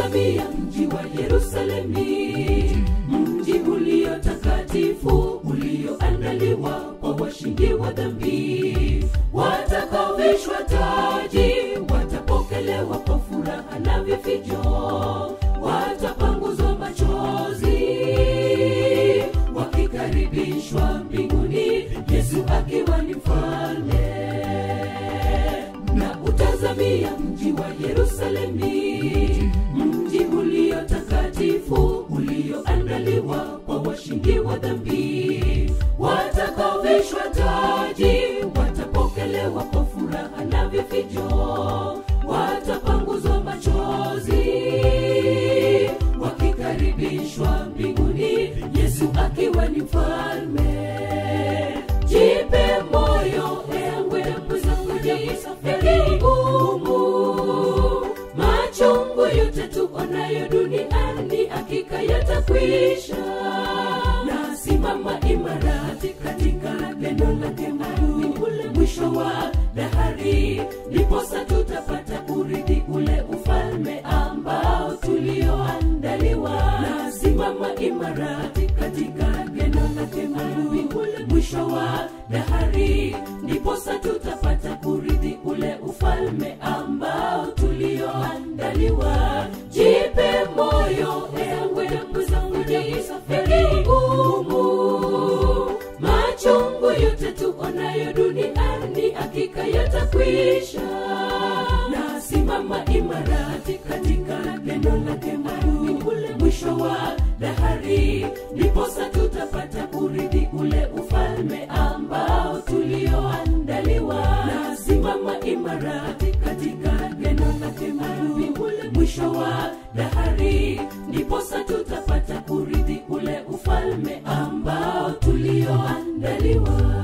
Utazamia mji wa Yerusalemi, mji ulio takatifu, ulioandaliwa kwa washindi wa dhambi. Watakaovishwa taji, watapokelewa kwa furaha na vifijo, watapanguzwa machozi, wakikaribishwa mbinguni, Yesu akiwa ni mfalme na utazamia mji wa Yerusalemi, mji ulio takatifu, ulioandaliwa kwa washindi wa dhambi. Watakaovishwa taji, watapokelewa kwa furaha na vifijo, watapanguzwa machozi, wakikaribishwa mbinguni, Yesu akiwa ni mfalme. Jipe moyo ewe mwenzangu, japo safari ngumu, machungu yote tuonayo duniani hakika yatakwisha. Na simama imara katika neno lake Mungu, ule mwisho wa dahari, ndiposa tutapata urithi ule ufalme ambao tulioandaliwa. Na simama imara katika neno lake Mungu, ule mwisho wa dahari, ndiposa tutapata kurithi ule ufalme ambao tulioandaliwa. Jipe moyo ewe mwenzangu, japo safari ngumu, machungu yote tuonayo duniani hakika yatakwisha. Na simama imara katika neno lake Mungu, ule mwisho wa dahari, ndiposa tutapata kurithi ule ufalme ambao tulioandaliwa. Na simama imara katika neno lake Mungu, ule mwisho wa dahari, ndiposa tutapata kurithi ule ufalme ambao tulioandaliwa.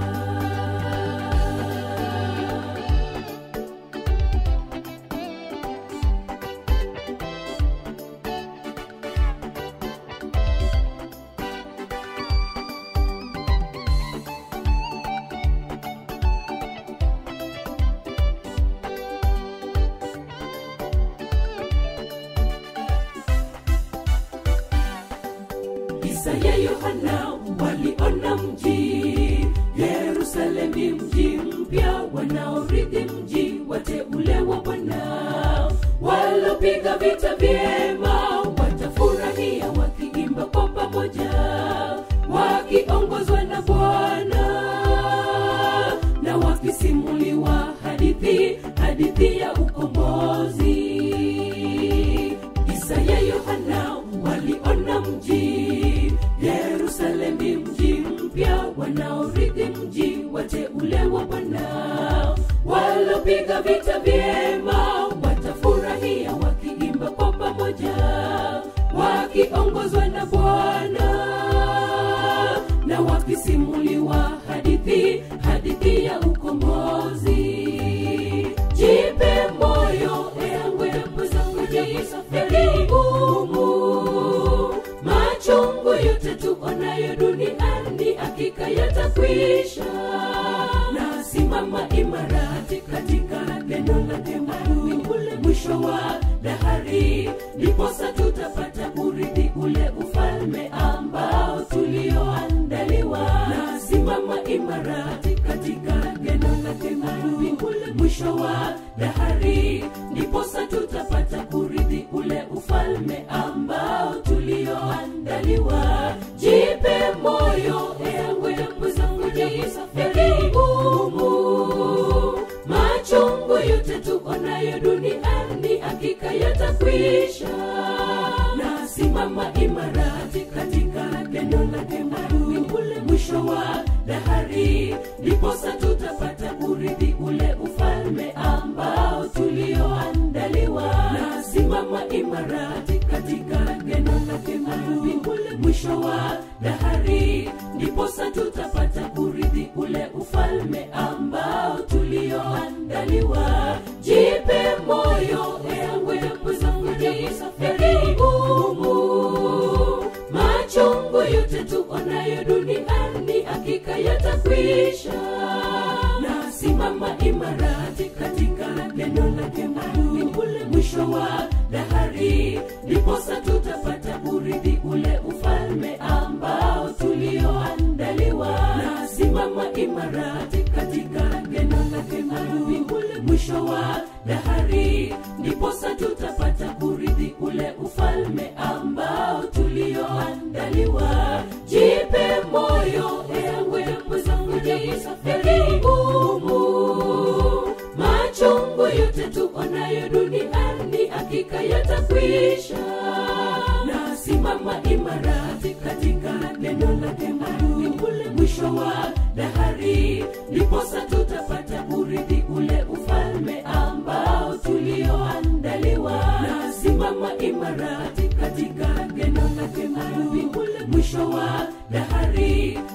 Isaya, Yohana waliona mji Yerusalemi, mji mpya wanaorithi mji wateule wa Bwana, walopiga vita vyema watafurahia wakiimba kwa pamoja, wakiongozwa na Bwana na wakisimuliwa hadithi hadithi ya ukombozi. Isaya, Yohana waliona mji Yerusalemi, mji mpya wanaorithi mji wateule wa Bwana, walopiga vita vyema watafurahia wakiimba kwa pamoja, wakiongozwa na Bwana na wakisimuliwa hadithi hadithi ya ukombozi. Jipe moyo ewe mwenzangu, japo safari ngumu, machungu yote tuonayo duniani hakika yatakwisha. Na simama imara katika neno lake Mungu, ule mwisho wa dahari, ndiposa tutapata kurithi ule ufalme ambao tulioandaliwa. Na simama imara katika neno lake Mungu, ule mwisho wa dahari, ndiposa tutapata kurithi ule ufalme ambao tulioandaliwa. Jipe moyo ewe mwenzangu, japo safari ngumu, machungu yote tuonayo duniani hakika yatakwisha. Na simama imara katika neno lake Mungu, ule mwisho wa dahari, ndiposa tutapata kurithi ule ufalme ambao tulioandaliwa. Na simama imara katika neno lake Mungu, ule mwisho wa dahari, ndiposa tutapata kurithi ule ufalme ambao tulioandaliwa. Jipe moyo ewe mwenzangu, japo safari ngumu, machungu yote tuonayo duniani hakika yatakwisha. Na simama imara katika neno lake Mungu, ule mwisho wa dahari, ndipo hakika yatakwisha na simama imara katika neno lake Mungu ule mwisho wa dahari ndiposa tutapata urithi ule ufalme ambao tulioandaliwa na simama imara katika neno lake Mungu ule mwisho wa dahari